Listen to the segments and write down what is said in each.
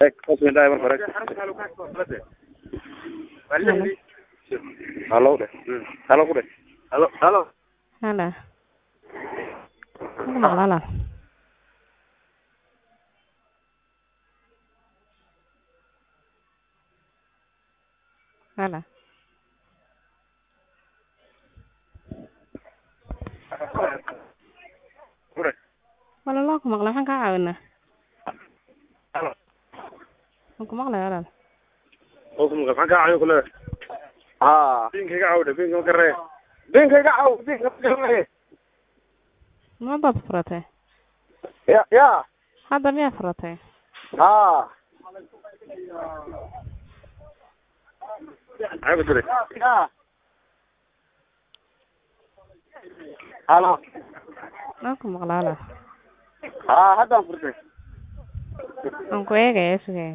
Kasmindahay marka hore. Halo dheh. Halo ku dheh. Halo, halo. Halo. Aku maqlaa Halo. Ku dheh. Walaal waan ku maqlaa maxaan kaa caawinaa Halo. waan ku maqlaya walaal Oo ku maqan ka caayo kule. Ah. Binka iga caaw dheh, binka ma karee. Binka iga caaw, binka ma karee. ma baad furatay Ya, ya. hadda miyaa furatay Ah. Ay ku dire. Ya. Halo. waan ku maqlaa walaal Ah, haddaan furtay. waan ku eegaya sugaya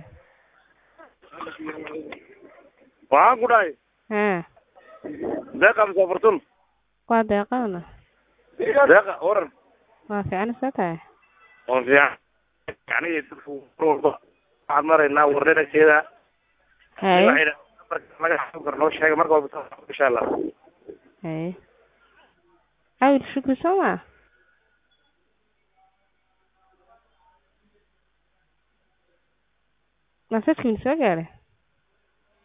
Waxaan ku dhahay, haa deeqa mise furtun. waa deeqaana Deeqa, waran. waa fiican isa tahay oo fiican yani dadku mar walba waxaan maraynaa warninakeeda haye laga xasan karo noo sheega marka walba insha allah haye awil shukri soo maa masajkiin soo gaaray